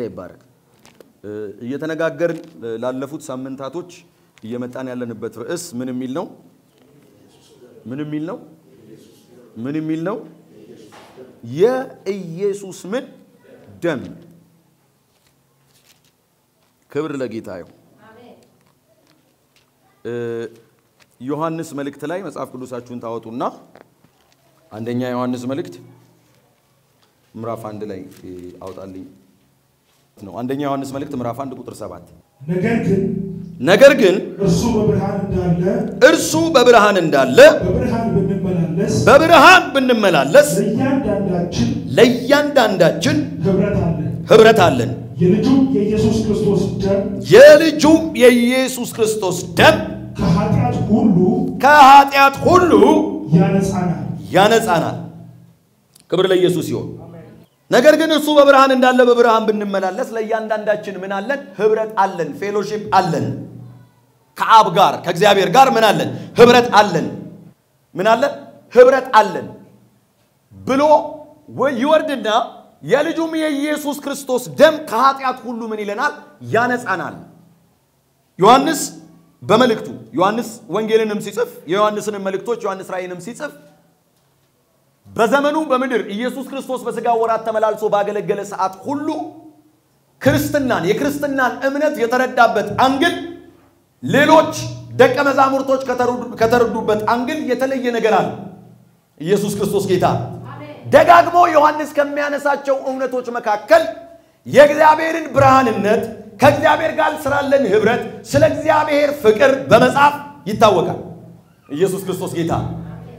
ይባረክ። እየተነጋገርን ላለፉት ሳምንታቶች እየመጣን ያለንበት ርዕስ ምን የሚል ነው? ምን የሚል ነው? ምን የሚል ነው? የኢየሱስ ምን ደም። ክብር ለጌታ ይሁን። ዮሐንስ መልእክት ላይ መጽሐፍ ቅዱሳችሁን ታወጡና አንደኛ ዮሐንስ መልእክት ምዕራፍ አንድ ላይ አውጣልኝ ነው። አንደኛ ዮሐንስ መልእክት ምዕራፍ አንድ ቁጥር ሰባት ነገር ግን ነገር ግን እርሱ በብርሃን እንዳለ እርሱ በብርሃን እንዳለ በብርሃን ብንመላለስ በብርሃን ብንመላለስ ለእያንዳንዳችን ለእያንዳንዳችን ኅብረት አለን። ኅብረት አለን። የልጁም የኢየሱስ ክርስቶስ ደም የልጁም የኢየሱስ ክርስቶስ ደም ከኃጢአት ሁሉ ከኃጢአት ሁሉ ያነጻናል። ያነጻናል። ክብር ለኢየሱስ ይሁን። ነገር ግን እርሱ በብርሃን እንዳለ በብርሃን ብንመላለስ ለእያንዳንዳችን ምን አለን? ኅብረት አለን፣ ፌሎሺፕ አለን። ከአብ ጋር ከእግዚአብሔር ጋር ምን አለን? ኅብረት አለን። ምን አለን? ኅብረት አለን ብሎ ወ- ይወርድና የልጁም የኢየሱስ ክርስቶስ ደም ከኃጢአት ሁሉ ምን ይለናል? ያነጻናል። ዮሐንስ በመልእክቱ ዮሐንስ ወንጌልንም ሲጽፍ የዮሐንስንም መልእክቶች ዮሐንስ ራእይንም ሲጽፍ በዘመኑ በምድር ኢየሱስ ክርስቶስ በሥጋ ወራት ተመላልሶ ባገለገለ ሰዓት ሁሉ ክርስትናን የክርስትናን እምነት የተረዳበት አንግል ሌሎች ደቀ መዛሙርቶች ከተረዱ- ከተረዱበት አንግል የተለየ ነገር አለ። ኢየሱስ ክርስቶስ ጌታ ነው። ደጋግሞ ዮሐንስ ከሚያነሳቸው እውነቶች መካከል የእግዚአብሔርን ብርሃንነት ከእግዚአብሔር ጋር ስላለን ኅብረት ስለ እግዚአብሔር ፍቅር በመጻፍ ይታወቃል። ኢየሱስ ክርስቶስ ጌታ ነው።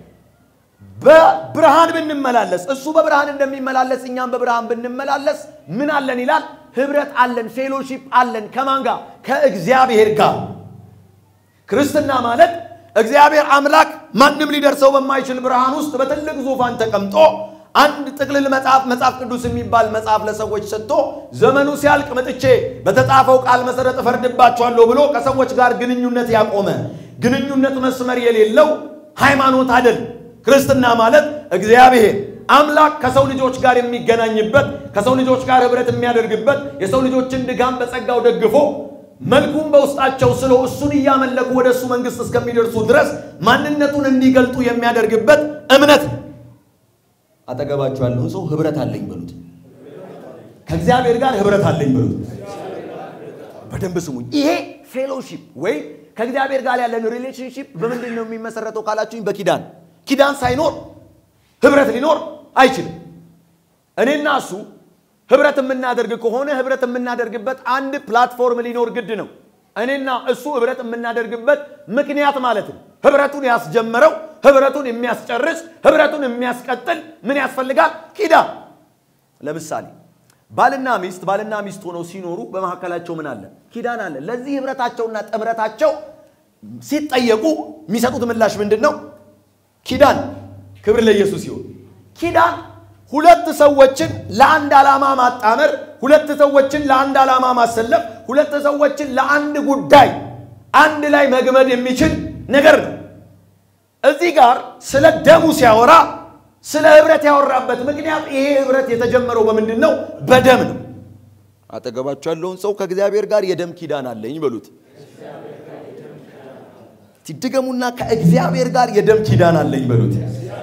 በብርሃን ብንመላለስ እሱ በብርሃን እንደሚመላለስ እኛም በብርሃን ብንመላለስ ምን አለን ይላል? ኅብረት አለን፣ ፌሎሺፕ አለን። ከማን ጋር? ከእግዚአብሔር ጋር። ክርስትና ማለት እግዚአብሔር አምላክ ማንም ሊደርሰው በማይችል ብርሃን ውስጥ በትልቅ ዙፋን ተቀምጦ አንድ ጥቅልል መጽሐፍ መጽሐፍ ቅዱስ የሚባል መጽሐፍ ለሰዎች ሰጥቶ ዘመኑ ሲያልቅ መጥቼ በተጻፈው ቃል መሰረት እፈርድባቸዋለሁ ብሎ ከሰዎች ጋር ግንኙነት ያቆመ ግንኙነት መስመር የሌለው ሃይማኖት አይደል። ክርስትና ማለት እግዚአብሔር አምላክ ከሰው ልጆች ጋር የሚገናኝበት ከሰው ልጆች ጋር ኅብረት የሚያደርግበት የሰው ልጆችን ድጋም በጸጋው ደግፎ መልኩን በውስጣቸው ስሎ እሱን እያመለኩ ወደ እሱ መንግሥት እስከሚደርሱ ድረስ ማንነቱን እንዲገልጡ የሚያደርግበት እምነት ነው። አጠገባችሁ ያለውን ሰው ኅብረት አለኝ በሉት። ከእግዚአብሔር ጋር ኅብረት አለኝ በሉት። በደንብ ስሙኝ። ይሄ ፌሎሺፕ ወይ ከእግዚአብሔር ጋር ያለን ሪሌሽንሺፕ በምንድን ነው የሚመሰረተው ካላችሁኝ፣ በኪዳን ኪዳን ሳይኖር ኅብረት ሊኖር አይችልም። እኔና እሱ ኅብረት የምናደርግ ከሆነ ኅብረት የምናደርግበት አንድ ፕላትፎርም ሊኖር ግድ ነው። እኔና እሱ ኅብረት የምናደርግበት ምክንያት ማለት ነው። ኅብረቱን ያስጀመረው ኅብረቱን የሚያስጨርስ ኅብረቱን የሚያስቀጥል ምን ያስፈልጋል? ኪዳን። ለምሳሌ ባልና ሚስት ባልና ሚስት ሆነው ሲኖሩ በመካከላቸው ምን አለ? ኪዳን አለ። ለዚህ ኅብረታቸውና ጥምረታቸው ሲጠየቁ የሚሰጡት ምላሽ ምንድን ነው? ኪዳን። ክብር ለኢየሱስ ይሁን። ኪዳን ሁለት ሰዎችን ለአንድ ዓላማ ማጣመር፣ ሁለት ሰዎችን ለአንድ ዓላማ ማሰለፍ፣ ሁለት ሰዎችን ለአንድ ጉዳይ አንድ ላይ መግመድ የሚችል ነገር ነው። እዚህ ጋር ስለ ደሙ ሲያወራ ስለ ኅብረት ያወራበት ምክንያት ይሄ ኅብረት የተጀመረው በምንድን ነው? በደም ነው። አጠገባቸው ያለውን ሰው ከእግዚአብሔር ጋር የደም ኪዳን አለኝ በሉት። ድገሙና ከእግዚአብሔር ጋር የደም ኪዳን አለኝ በሉት።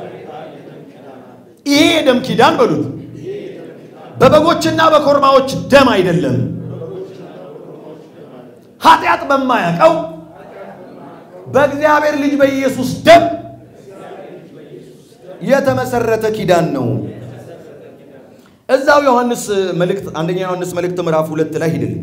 ይሄ የደም ኪዳን በሉት በበጎችና በኮርማዎች ደም አይደለም፣ ኃጢአት በማያውቀው በእግዚአብሔር ልጅ በኢየሱስ ደም የተመሰረተ ኪዳን ነው። እዛው ዮሐንስ መልእክት አንደኛ ዮሐንስ መልእክት ምዕራፍ ሁለት ላይ ሂድልኝ።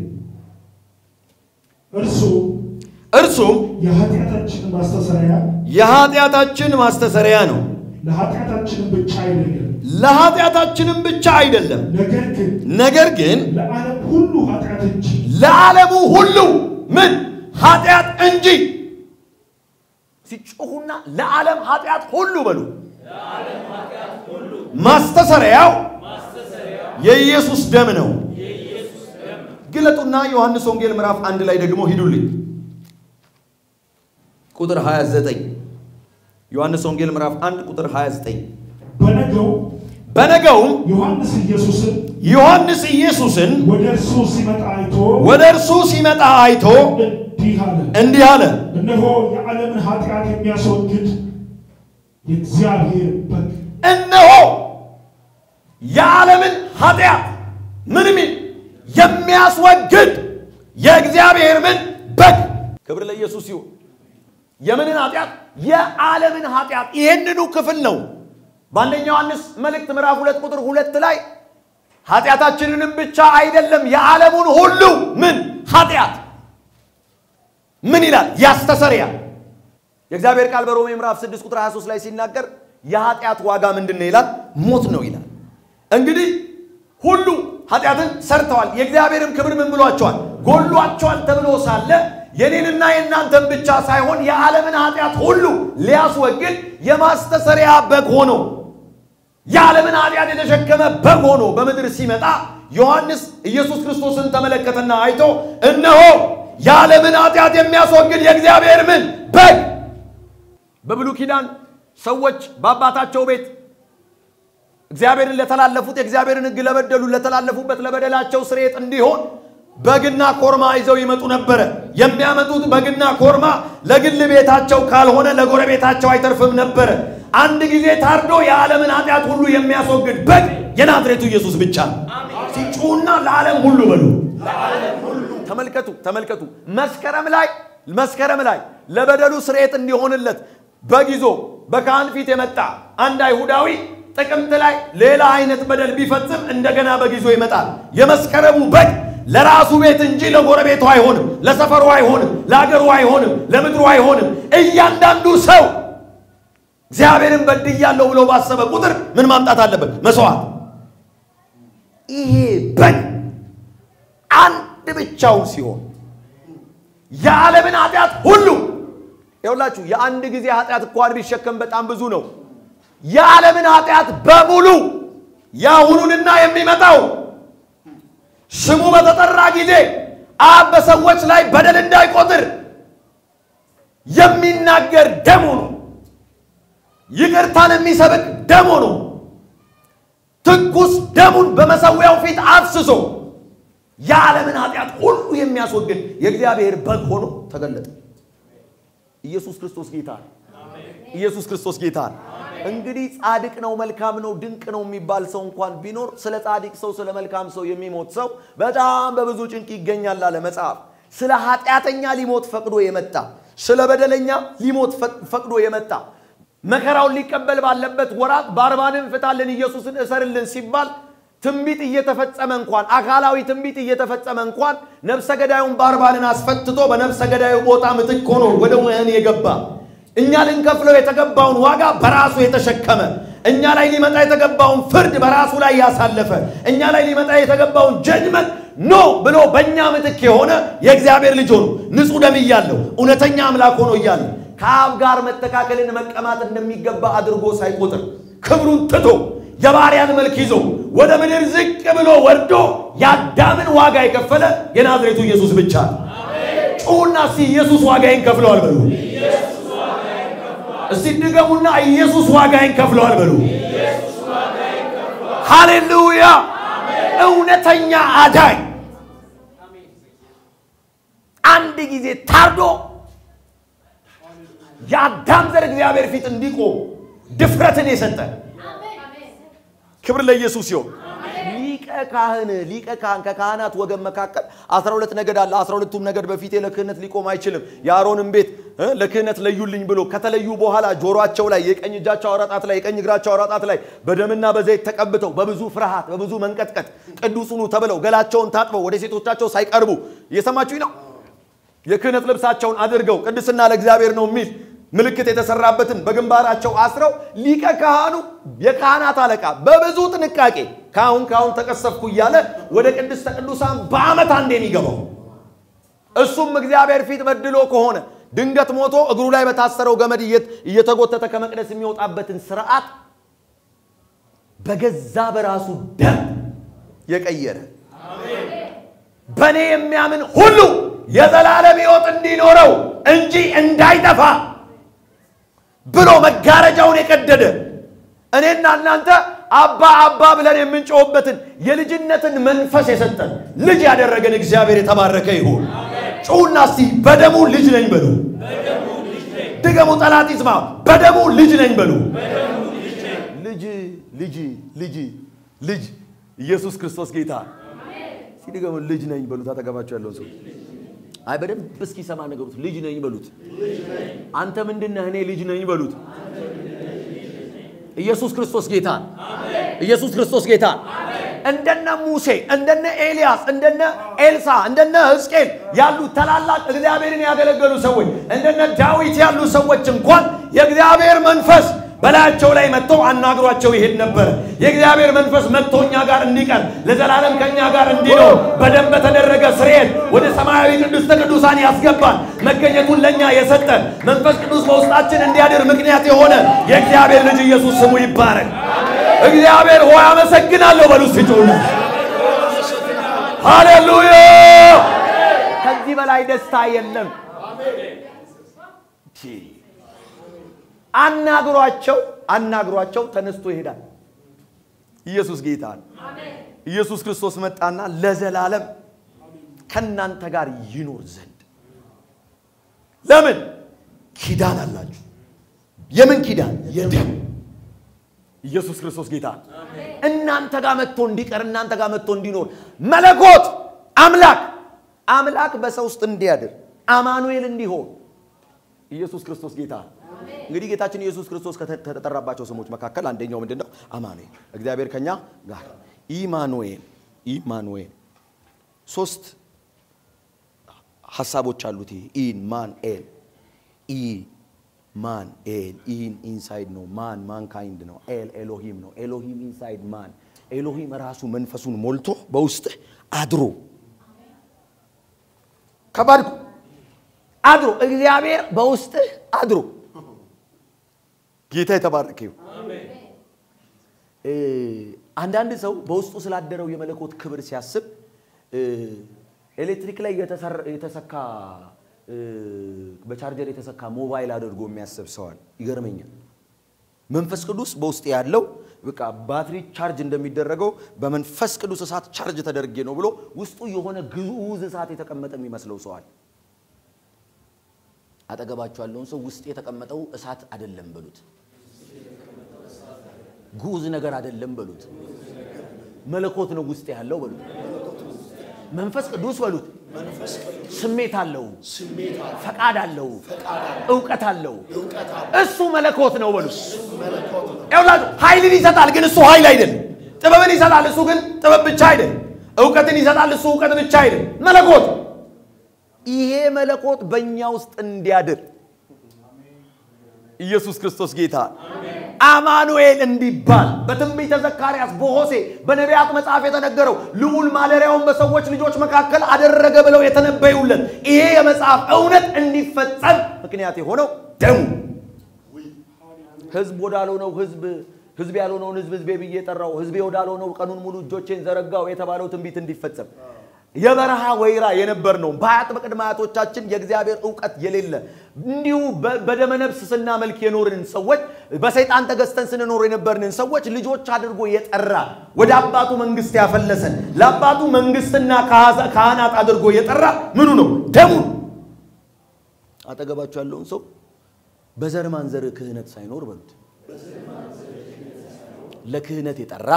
እርሱ እርሱም የኃጢአታችን ማስተሰሪያ የኃጢአታችን ማስተሰሪያ ነው፣ ለኃጢአታችንም ብቻ አይደለም፣ ለኃጢአታችንም ብቻ አይደለም፣ ነገር ግን ነገር ግን ለዓለም ሁሉ ኃጢአት እንጂ ለዓለሙ ሁሉ ምን ኃጢአት እንጂ ሲጮሁና ለዓለም ኃጢአት ሁሉ በሉ። ማስተሰሪያው የኢየሱስ ደም ነው። ግለጡና ዮሐንስ ወንጌል ምዕራፍ አንድ ላይ ደግሞ ሂዱልኝ። ቁጥር 29 ዮሐንስ ወንጌል ምዕራፍ 1 ቁጥር 29 በነገው በነገውም ዮሐንስ ኢየሱስን ዮሐንስ ኢየሱስን ወደ እርሱ ሲመጣ አይቶ ወደ እርሱ ሲመጣ አይቶ እንዲህ አለ፣ እንዲህ አለ፣ እነሆ የዓለምን ኃጢአት የሚያስወግድ የእግዚአብሔር በግ እነሆ የዓለምን ኃጢአት ምን ሚል የሚያስወግድ የእግዚአብሔር ምን በግ። ክብር ለኢየሱስ ይሁን። የምንን ኃጢአት? የዓለምን ኃጢአት። ይህንኑ ክፍል ነው በአንደኛ ዮሐንስ መልእክት ምዕራፍ ሁለት ቁጥር ሁለት ላይ ኃጢአታችንንም ብቻ አይደለም የዓለሙን ሁሉ ምን ኃጢአት ምን ይላል? ያስተሰርያል። የእግዚአብሔር ቃል በሮሜ ምዕራፍ 6 ቁጥር 23 ላይ ሲናገር የኃጢአት ዋጋ ምንድን ነው ይላል? ሞት ነው ይላል። እንግዲህ ሁሉ ኃጢአትን ሰርተዋል፣ የእግዚአብሔርም ክብር ምን ብሏቸዋል? ጎሏቸዋል ተብሎ ሳለ የኔንና የእናንተን ብቻ ሳይሆን የዓለምን ኃጢአት ሁሉ ሊያስወግድ የማስተሰሪያ በግ ሆኖ የዓለምን ኃጢአት የተሸከመ በግ ሆኖ በምድር ሲመጣ ዮሐንስ ኢየሱስ ክርስቶስን ተመለከተና አይቶ እነሆ የዓለምን ኃጢአት የሚያስወግድ የእግዚአብሔር ምን በግ። በብሉይ ኪዳን ሰዎች በአባታቸው ቤት እግዚአብሔርን ለተላለፉት የእግዚአብሔርን ሕግ ለበደሉ ለተላለፉበት ለበደላቸው ስርየት እንዲሆን በግና ኮርማ ይዘው ይመጡ ነበረ። የሚያመጡት በግና ኮርማ ለግል ቤታቸው ካልሆነ ለጎረቤታቸው አይተርፍም ነበረ። አንድ ጊዜ ታርዶ የዓለምን ኃጢአት ሁሉ የሚያስወግድ በግ የናዝሬቱ ኢየሱስ ብቻ ነው። ሲጩና ለዓለም ሁሉ በሉ። ተመልከቱ ተመልከቱ። መስከረም ላይ መስከረም ላይ ለበደሉ ስርየት እንዲሆንለት በግ ይዞ በካህን ፊት የመጣ አንድ አይሁዳዊ ጥቅምት ላይ ሌላ አይነት በደል ቢፈጽም እንደገና በግ ይዞ ይመጣል። የመስከረሙ በግ ለራሱ ቤት እንጂ ለጎረቤቱ አይሆንም፣ ለሰፈሩ አይሆንም፣ ለአገሩ አይሆንም፣ ለምድሩ አይሆንም። እያንዳንዱ ሰው እግዚአብሔርን በድያለሁ ብሎ ባሰበ ቁጥር ምን ማምጣት አለበት? መስዋዕት። ይሄ በግ አንድ ብቻውን ሲሆን የዓለምን ኃጢአት ሁሉ ይኸውላችሁ፣ የአንድ ጊዜ ኃጢአት እንኳን ቢሸከም በጣም ብዙ ነው። የዓለምን ኃጢአት በሙሉ የአሁኑንና የሚመጣው ስሙ በተጠራ ጊዜ አብ በሰዎች ላይ በደል እንዳይቆጥር የሚናገር ደሙ ነው። ይቅርታን የሚሰብክ ደሙ ነው። ትኩስ ደሙን በመሰዊያው ፊት አፍስሶ የዓለምን ኃጢአት ሁሉ የሚያስወግድ የእግዚአብሔር በግ ሆኖ ተገለጠ። ኢየሱስ ክርስቶስ ጌታ ነው። ኢየሱስ ክርስቶስ ጌታ ነው። እንግዲህ ጻድቅ ነው፣ መልካም ነው፣ ድንቅ ነው የሚባል ሰው እንኳን ቢኖር ስለ ጻድቅ ሰው ስለ መልካም ሰው የሚሞት ሰው በጣም በብዙ ጭንቅ ይገኛል አለ መጽሐፍ። ስለ ኃጢአተኛ ሊሞት ፈቅዶ የመጣ ስለ በደለኛ ሊሞት ፈቅዶ የመጣ መከራውን ሊቀበል ባለበት ወራት ባርባንን ፍታልን፣ ኢየሱስን እሰርልን ሲባል ትንቢት እየተፈጸመ እንኳን አካላዊ ትንቢት እየተፈጸመ እንኳን ነፍሰ ገዳዩን ባርባንን አስፈትቶ በነፍሰ ገዳዩ ቦታ ምትክ ሆኖ ወደ ወህኒ የገባ እኛ ልንከፍለው የተገባውን ዋጋ በራሱ የተሸከመ እኛ ላይ ሊመጣ የተገባውን ፍርድ በራሱ ላይ ያሳለፈ እኛ ላይ ሊመጣ የተገባውን ጀጅመንት ኖ ብሎ በእኛ ምትክ የሆነ የእግዚአብሔር ልጅ ሆኖ ንጹሕ ደም እያለው እውነተኛ አምላክ ሆኖ እያለ ከአብ ጋር መተካከልን መቀማት እንደሚገባ አድርጎ ሳይቆጥር ክብሩን ትቶ የባሪያን መልክ ይዞ ወደ ምድር ዝቅ ብሎ ወርዶ የአዳምን ዋጋ የከፈለ የናዝሬቱ ኢየሱስ ብቻ ነው። ጩሁና እስቲ ኢየሱስ ዋጋዬን ከፍለዋል በሉ። እስቲ ድገሙና ኢየሱስ ዋጋዬን ከፍለዋል በሉ። ሃሌሉያ! እውነተኛ አዳኝ አንድ ጊዜ ታርዶ የአዳም ዘር እግዚአብሔር ፊት እንዲቆም ድፍረትን የሰጠ ክብር ለኢየሱስ ይሁን። ሊቀ ካህን ሊቀ ካህን ከካህናት ወገን መካከል አስራ ሁለት ነገድ አለ። አስራ ሁለቱም ነገድ በፊቴ ለክህነት ሊቆም አይችልም። የአሮንን ቤት እ ለክህነት ለዩልኝ ብሎ ከተለዩ በኋላ ጆሮአቸው ላይ የቀኝ እጃቸው አውራጣት ላይ የቀኝ እግራቸው አውራጣት ላይ በደምና በዘይት ተቀብተው በብዙ ፍርሃት በብዙ መንቀጥቀጥ ቅዱስ ሁኑ ተብለው ገላቸውን ታጥበው ወደ ሴቶቻቸው ሳይቀርቡ እየሰማችሁኝ ነው። የክህነት ልብሳቸውን አድርገው ቅድስና ለእግዚአብሔር ነው የሚል ምልክት የተሰራበትን በግንባራቸው አስረው ሊቀ ካህኑ የካህናት አለቃ በብዙ ጥንቃቄ ካሁን ካሁን ተቀሰፍኩ እያለ ወደ ቅድስተ ቅዱሳን በዓመት አንድ የሚገባው እሱም እግዚአብሔር ፊት በድሎ ከሆነ ድንገት ሞቶ እግሩ ላይ በታሰረው ገመድ እየተጎተተ ከመቅደስ የሚወጣበትን ስርዓት በገዛ በራሱ ደም የቀየረ በእኔ የሚያምን ሁሉ የዘላለም ሕይወት እንዲኖረው እንጂ እንዳይጠፋ ብሎ መጋረጃውን የቀደደ እኔና እናንተ አባ አባ ብለን የምንጮህበትን የልጅነትን መንፈስ የሰጠን ልጅ ያደረገን እግዚአብሔር የተባረከ ይሁን። ጩሁና እስቲ በደሙ ልጅ ነኝ በሉ። ድገሙ፣ ጠላት ይስማ። በደሙ ልጅ ነኝ በሉ። ልጅ ልጅ ልጅ ልጅ ኢየሱስ ክርስቶስ ጌታ ሲድገሙ ልጅ ነኝ በሉት። አጠገባቸው ያለውን ሰው አይ በደንብ እስኪሰማ ነገሩት። ልጅ ነኝ በሉት። አንተ ምንድን ነህ? እኔ ልጅ ነኝ በሉት። ኢየሱስ ክርስቶስ ጌታ ኢየሱስ ክርስቶስ ጌታ እንደነ ሙሴ እንደነ ኤልያስ እንደነ ኤልሳ እንደነ ሕዝቅኤል ያሉ ታላላቅ እግዚአብሔርን ያገለገሉ ሰዎች እንደነ ዳዊት ያሉ ሰዎች እንኳን የእግዚአብሔር መንፈስ በላያቸው ላይ መጥቶ አናግሯቸው ይሄድ ነበር። የእግዚአብሔር መንፈስ መጥቶ እኛ ጋር እንዲቀር ለዘላለም ከእኛ ጋር እንዲኖር በደም በተደረገ ስርየት ወደ ሰማያዊ ቅድስተ ቅዱሳን ያስገባን መገኘቱን ለእኛ የሰጠ መንፈስ ቅዱስ በውስጣችን እንዲያድር ምክንያት የሆነ የእግዚአብሔር ልጅ ኢየሱስ ስሙ ይባረክ። እግዚአብሔር ሆይ አመሰግናለሁ በሉ ስጩና ሃሌሉያ። ከዚህ በላይ ደስታ የለም። አናግሯቸው አናግሯቸው ተነስቶ ይሄዳል። ኢየሱስ ጌታ ነው። ኢየሱስ ክርስቶስ መጣና ለዘላለም ከእናንተ ጋር ይኖር ዘንድ ለምን ኪዳን አላችሁ? የምን ኪዳን? የደም ኢየሱስ ክርስቶስ ጌታ ነው። እናንተ ጋር መጥቶ እንዲቀር እናንተ ጋር መጥቶ እንዲኖር መለኮት አምላክ አምላክ በሰው ውስጥ እንዲያድር አማኑኤል እንዲሆን ኢየሱስ ክርስቶስ ጌታ ነው። እንግዲህ ጌታችን ኢየሱስ ክርስቶስ ከተጠራባቸው ስሞች መካከል አንደኛው ምንድን ነው? አማኑኤል እግዚአብሔር ከኛ ጋር ኢማኑኤል ኢማኑኤል ሶስት ሀሳቦች አሉት። ይሄ ኢን ማን ኤል ኢ ማን ኤል ኢን ኢንሳይድ ነው። ማን ማን ካይንድ ነው። ኤል ኤሎሂም ነው። ኤሎሂም ኢንሳይድ ማን ኤሎሂም ራሱ መንፈሱን ሞልቶ በውስጥህ አድሮ ከባድ እኮ አድሮ እግዚአብሔር በውስጥህ አድሮ ጌታ የተባረከ ይሁን። አንዳንድ ሰው በውስጡ ስላደረው የመለኮት ክብር ሲያስብ ኤሌክትሪክ ላይ የተሰካ በቻርጀር የተሰካ ሞባይል አድርጎ የሚያስብ ሰዋል። ይገርመኛል። መንፈስ ቅዱስ በውስጥ ያለው በቃ ባትሪ ቻርጅ እንደሚደረገው በመንፈስ ቅዱስ እሳት ቻርጅ ተደርጌ ነው ብሎ ውስጡ የሆነ ግዑዝ እሳት የተቀመጠ የሚመስለው ሰዋል። አጠገባቸው ያለውን ሰው ውስጥ የተቀመጠው እሳት አይደለም በሉት። ግዑዝ ነገር አይደለም በሉት። መለኮት ነው ውስጥ ያለው በሉት። መንፈስ ቅዱስ በሉት። ስሜት አለው፣ ፈቃድ አለው፣ እውቀት አለው። እሱ መለኮት ነው በሉት። ይኸውላችሁ ኃይልን ይሰጣል፣ ግን እሱ ኃይል አይደለም። ጥበብን ይሰጣል፣ እሱ ግን ጥበብ ብቻ አይደለም። እውቀትን ይሰጣል፣ እሱ እውቀት ብቻ አይደለም። መለኮት ይሄ መለኮት በእኛ ውስጥ እንዲያድር ኢየሱስ ክርስቶስ ጌታ አማኑኤል እንዲባል በትንቢተ ዘካርያስ በሆሴ በነቢያት መጽሐፍ የተነገረው ልዑል ማደሪያውን በሰዎች ልጆች መካከል አደረገ ብለው የተነበዩለት ይሄ የመጽሐፍ እውነት እንዲፈጸም ምክንያት የሆነው ደሙ ህዝብ ወዳልሆነው ህዝብ ህዝብ ያልሆነውን ህዝብ ህዝቤ ብዬ ጠራው፣ ህዝቤ ወዳልሆነው ቀኑን ሙሉ እጆቼን ዘረጋው የተባለው ትንቢት እንዲፈጸም የበረሃ ወይራ የነበር ነው። በአያት በቅድመ አያቶቻችን የእግዚአብሔር እውቀት የሌለ እንዲሁ በደመነፍስ ስናመልክ የኖርን ሰዎች በሰይጣን ተገዝተን ስንኖር የነበርንን ሰዎች ልጆች አድርጎ የጠራ ወደ አባቱ መንግስት ያፈለሰን ለአባቱ መንግስትና ካህናት አድርጎ የጠራ ምኑ ነው? ደሙ። አጠገባቸው ያለውን ሰው በዘር ማንዘር ክህነት ሳይኖር በሉት። ለክህነት የጠራ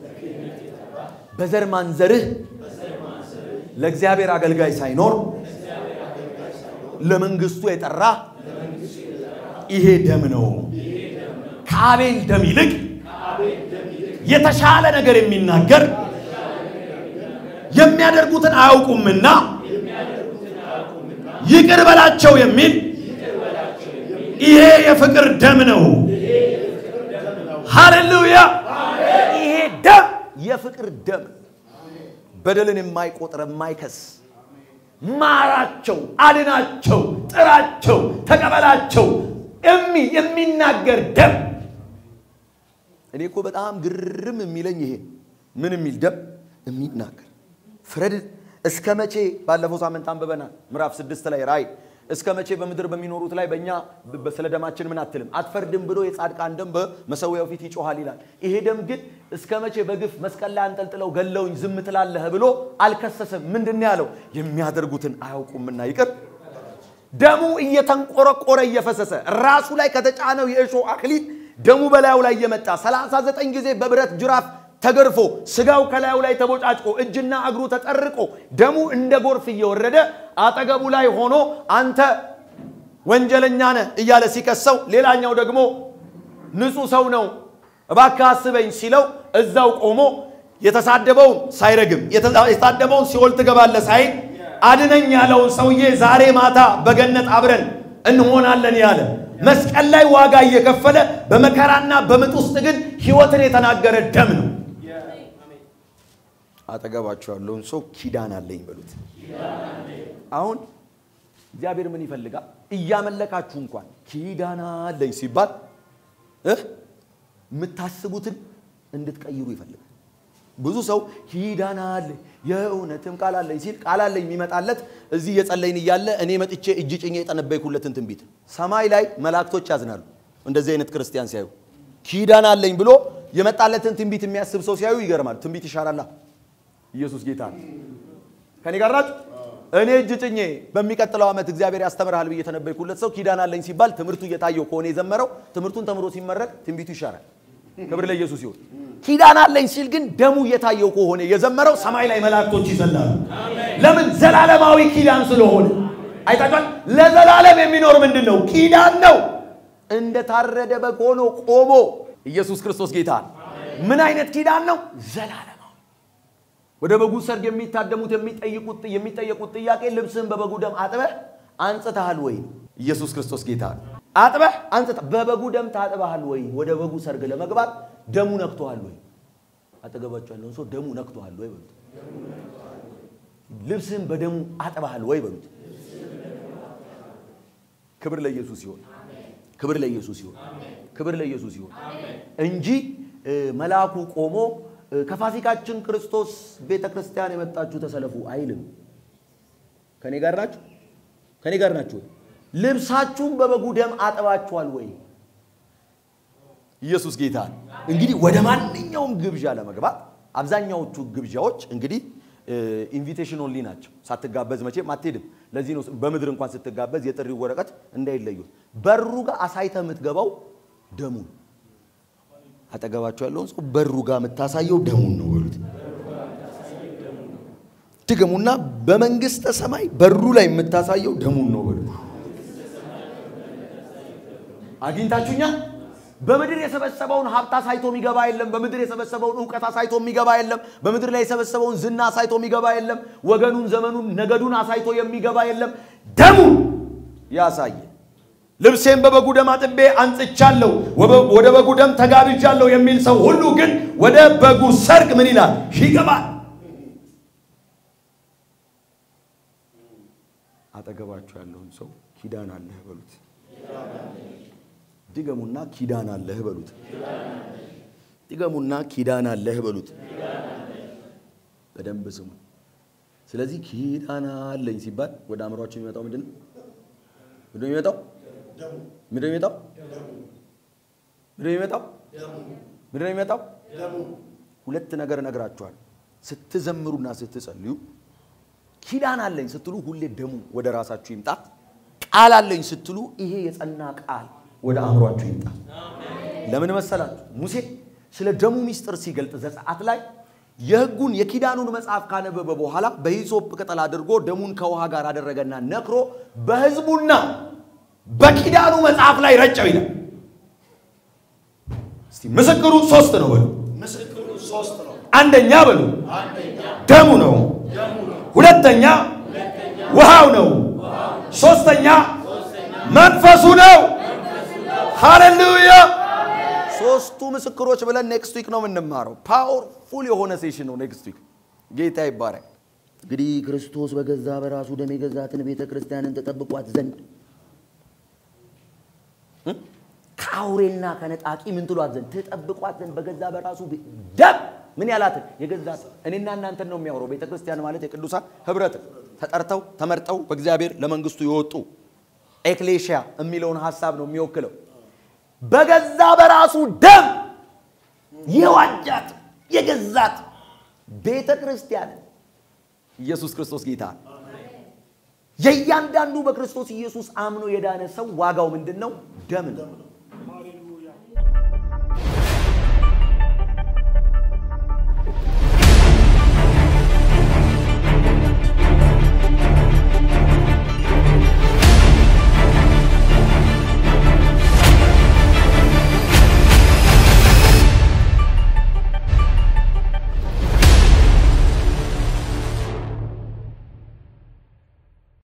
በዘር ማንዘርህ ለእግዚአብሔር አገልጋይ ሳይኖር ለመንግስቱ የጠራ ይሄ ደም ነው። ከአቤል ደም ይልቅ የተሻለ ነገር የሚናገር የሚያደርጉትን አያውቁምና ይቅር በላቸው የሚል ይሄ የፍቅር ደም ነው። ሃሌሉያ! ይሄ ደም የፍቅር ደም በደልን የማይቆጥር የማይከስ ማራቸው፣ አድናቸው፣ ጥራቸው፣ ተቀበላቸው እሚ የሚናገር ደም። እኔ እኮ በጣም ግርም የሚለኝ ይሄ ምን የሚል ደም የሚናገር ፍረድ እስከ መቼ? ባለፈው ሳምንት አንብበናል ምዕራፍ ስድስት ላይ ራእይ እስከ መቼ በምድር በሚኖሩት ላይ በእኛ በ- ስለ ደማችን ምን አትልም አትፈርድም ብሎ የጻድቃን ደም በመሰዊያው ፊት ይጮኋል ይላል። ይሄ ደም ግን እስከ መቼ በግፍ መስቀል ላይ አንጠልጥለው ገለውኝ ዝም ትላለህ ብሎ አልከሰሰም። ምንድን ነው ያለው? የሚያደርጉትን አያውቁምና ይቅር ደሙ እየተንቆረቆረ እየፈሰሰ ራሱ ላይ ከተጫነው የእሾህ አክሊል ደሙ በላዩ ላይ እየመጣ 39 ጊዜ በብረት ጅራፍ ተገርፎ ስጋው ከላዩ ላይ ተቦጫጭቆ እጅና እግሩ ተጠርቆ ደሙ እንደ ጎርፍ እየወረደ አጠገቡ ላይ ሆኖ አንተ ወንጀለኛ ነህ እያለ ሲከሰው፣ ሌላኛው ደግሞ ንጹሕ ሰው ነው እባክህ አስበኝ ሲለው እዛው ቆሞ የተሳደበውን ሳይረግም የተሳደበውን ሲኦል ትገባለህ ሳይል አድነኝ ያለውን ሰውዬ ዛሬ ማታ በገነት አብረን እንሆናለን ያለ መስቀል ላይ ዋጋ እየከፈለ በመከራና በምጥ ውስጥ ግን ሕይወትን የተናገረ ደም ነው። አጠገባቸው ያለውን ሰው ኪዳን አለኝ በሉት። አሁን እግዚአብሔር ምን ይፈልጋል? እያመለካችሁ እንኳን ኪዳን አለኝ ሲባል እ የምታስቡትን እንድትቀይሩ ይፈልጋል። ብዙ ሰው ኪዳን አለኝ የእውነትም ቃል አለኝ ሲል ቃል አለኝ የሚመጣለት እዚህ እየጸለይን እያለ እኔ መጥቼ እጅ ጭኜ የጠነበይኩለትን ትንቢት ነው። ሰማይ ላይ መላእክቶች ያዝናሉ እንደዚህ አይነት ክርስቲያን ሲያዩ። ኪዳን አለኝ ብሎ የመጣለትን ትንቢት የሚያስብ ሰው ሲያዩ ይገርማል። ትንቢት ይሻራላ። ኢየሱስ ጌታ ነው። ከኔ ጋር ናችሁ? እኔ እጅ ጭኜ በሚቀጥለው ዓመት እግዚአብሔር ያስተምርሃል ብዬ የተነበይኩለት ሰው ኪዳን አለኝ ሲባል ትምህርቱ እየታየው ከሆነ የዘመረው ትምህርቱን ተምሮ ሲመረቅ ትንቢቱ ይሻራል። ክብር ለኢየሱስ ይሁን። ኪዳን አለኝ ሲል ግን ደሙ እየታየው ከሆነ የዘመረው ሰማይ ላይ መላእክቶች ይዘላሉ። ለምን? ዘላለማዊ ኪዳን ስለሆነ። አይታችኋል። ለዘላለም የሚኖር ምንድን ነው? ኪዳን ነው። እንደ ታረደ በግ ሆኖ ቆሞ ኢየሱስ ክርስቶስ ጌታ ነው። ምን አይነት ኪዳን ነው? ዘላለማዊ ወደ በጉ ሰርግ የሚታደሙት የሚጠይቁት የሚጠየቁት ጥያቄ ልብስህን በበጉ ደም አጥበህ አንጽተሃል ወይ? ኢየሱስ ክርስቶስ ጌታ ነው። አጥበህ አንጽተህ በበጉ ደም ታጥበሃል ወይ? ወደ በጉ ሰርግ ለመግባት ደሙ ነክቶሃል ወይ? አጠገባቸው ያለውን ሰው ደሙ ነክቶሃል ወይ በሉት። ልብስህን በደሙ አጥበሃል ወይ በሉት። ክብር ለኢየሱስ ይሁን። ክብር ለኢየሱስ ይሁን። ክብር ለኢየሱስ ይሁን እንጂ እ፣ መልአኩ ቆሞ እ፣ ከፋሲካችን ክርስቶስ ቤተ ክርስቲያን የመጣችሁ ተሰለፉ አይልም። ከኔ ጋር ናችሁ? ከኔ ጋር ናችሁ ወይ? ልብሳችሁን በበጉ ደም አጥባችኋል ወይ? ኢየሱስ ጌታ ነው። እንግዲህ ወደ ማንኛውም ግብዣ ለመግባት አብዛኛዎቹ ግብዣዎች እንግዲህ ኢንቪቴሽን ኦንሊ ናቸው። ሳትጋበዝ መቼም አትሄድም። ለዚህ ነው በምድር እንኳን ስትጋበዝ የጥሪው ወረቀት እንዳይለዩ በሩ ጋር አሳይተ የምትገባው ደሙን አጠገባቸው ያለውን ሰው በሩ ጋር የምታሳየው ደሙን ነው በሉት። ድገሙና በመንግስተ ሰማይ በሩ ላይ የምታሳየው ደሙን ነው በሉት። አግኝታችሁኛ በምድር የሰበሰበውን ሀብት አሳይቶ የሚገባ የለም። በምድር የሰበሰበውን እውቀት አሳይቶ የሚገባ የለም። በምድር ላይ የሰበሰበውን ዝና አሳይቶ የሚገባ የለም። ወገኑን፣ ዘመኑን፣ ነገዱን አሳይቶ የሚገባ የለም። ደሙን ያሳየ ልብሴን በበጉ ደም አጥቤ አንጽቻለሁ፣ ወደ በጉ ደም ተጋብጃለሁ የሚል ሰው ሁሉ ግን ወደ በጉ ሰርግ ምን ይላል? ይገባል። አጠገባችሁ ያለውን ሰው ኪዳን አለህ በሉት። ድገሙና ኪዳን አለህ በሉት። ድገሙና ኪዳን አለህ በሉት። በደንብ ስሙ። ስለዚህ ኪዳን አለኝ ሲባል ወደ አእምሯቸው የሚመጣው ምንድን ነው? ምንድን ነው የሚመጣው? ምንድን ነው የሚመጣው? ምንድን ነው የሚመጣው? ምንድን ነው የሚመጣው? ሁለት ነገር እነግራችኋል። ስትዘምሩና ስትጸልዩ ኪዳን አለኝ ስትሉ ሁሌ ደሙ ወደ ራሳችሁ ይምጣ። ቃል አለኝ ስትሉ ይሄ የጸና ቃል ወደ አእምሯችሁ ይምጣ። ለምን መሰላችሁ? ሙሴ ስለ ደሙ ሚስጥር ሲገልጥ ዘጸአት ላይ የሕጉን የኪዳኑን መጽሐፍ ካነበበ በኋላ በሂሶጵ ቅጠል አድርጎ ደሙን ከውሃ ጋር አደረገና ነክሮ በሕዝቡና በኪዳኑ መጽሐፍ ላይ ረጨው ይላል። እስቲ ምስክሩ ሶስት ነው በሉ። ምስክሩ ሶስት ነው። አንደኛ በሉ አንደኛ ደሙ ነው። ሁለተኛ ውሃው ነው። ሶስተኛ መንፈሱ ነው። ሃሌሉያ! ሶስቱ ምስክሮች ብለን ኔክስት ዊክ ነው የምንማረው። ፓወርፉል የሆነ ሴሽን ነው ኔክስት ዊክ። ጌታ ይባረክ። እንግዲህ ክርስቶስ በገዛ በራሱ ደም የገዛትን ቤተ ክርስቲያንን ተጠብቋት ዘንድ እ? ከአውሬና ከነጣቂ ምን ትሏት ዘንድ ትጠብቋት ዘንድ በገዛ በራሱ ቤ- ደም ምን ያላትን የገዛት እኔና እናንተን ነው የሚያወራው። ቤተ ክርስቲያን ማለት የቅዱሳን ህብረት ተጠርተው ተመርጠው በእግዚአብሔር ለመንግስቱ የወጡ ኤክሌሽያ የሚለውን ሀሳብ ነው የሚወክለው። በገዛ በራሱ ደም የዋጃት የገዛት ቤተ ክርስቲያንን ኢየሱስ ክርስቶስ ጌታ ነው። የእያንዳንዱ በክርስቶስ ኢየሱስ አምኖ የዳነ ሰው ዋጋው ምንድን ነው? ደም ነው።